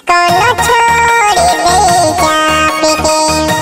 कोनो छोड़ी दे चापी के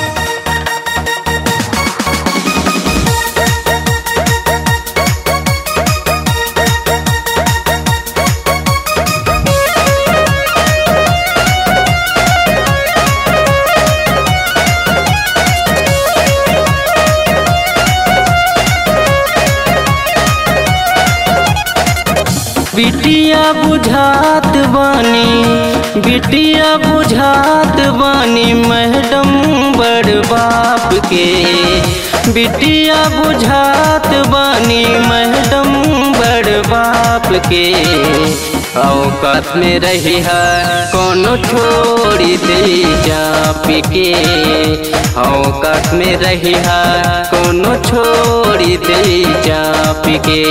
बिटिया बुझात बानी बिटिया बुझात बानी मैडम बड़ बाप के बिटिया बुझात बानी मैडम बड़ बाप के औकात में रही है कोनो छोड़ी दे चाप के औकात में रही है कोनो छोड़ी दे चाप के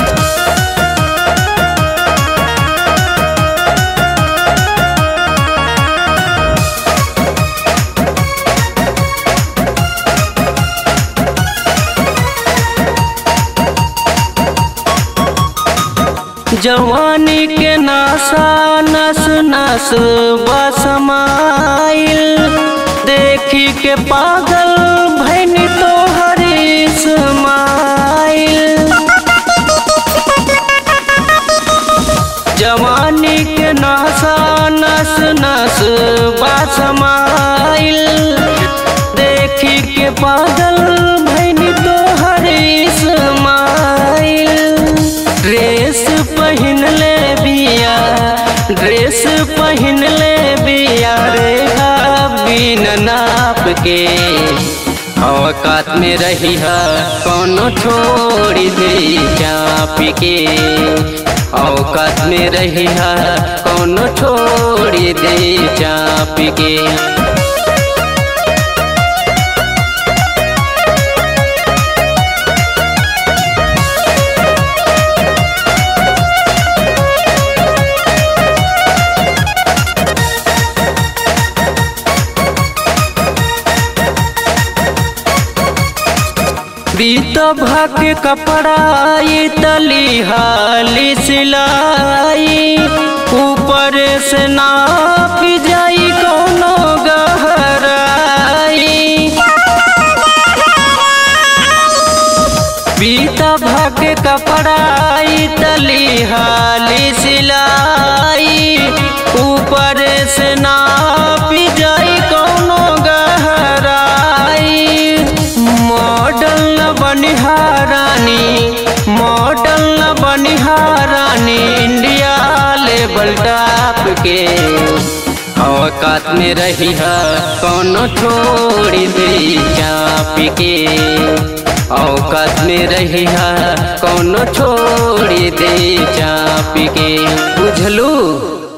जवानी के नासा नस नस बसमाइल देखी के पागल भैनी तो हरी समाइल जवानी के नासा नस नस बसमाइल देखी के पागल भैनी तो हरी समाइल ड्रेस पहिन ले बिया ड्रेस पहिन ले बिया रे बिन नाप के औकात में रही है कोनो छोड़ी दे चाप के औकात में रही है कोनो छोड़ी दे चाप के बीत भक कपड़ा ये तली हाली सिलाई ऊपर से नाप जाई कोनो गहराई बीत भक कपड़ा ये तली हाली सिलाई ऊपर से नाप जाई कोनो गहराई मॉडल न बनिहारानी मॉडल न बनिहारानी इंडिया लेवल टॉप के औकात में रही है कोनो छोड़ी दे चाप के औकात में रही है कोनो छोड़ी दे चाप के बुझलू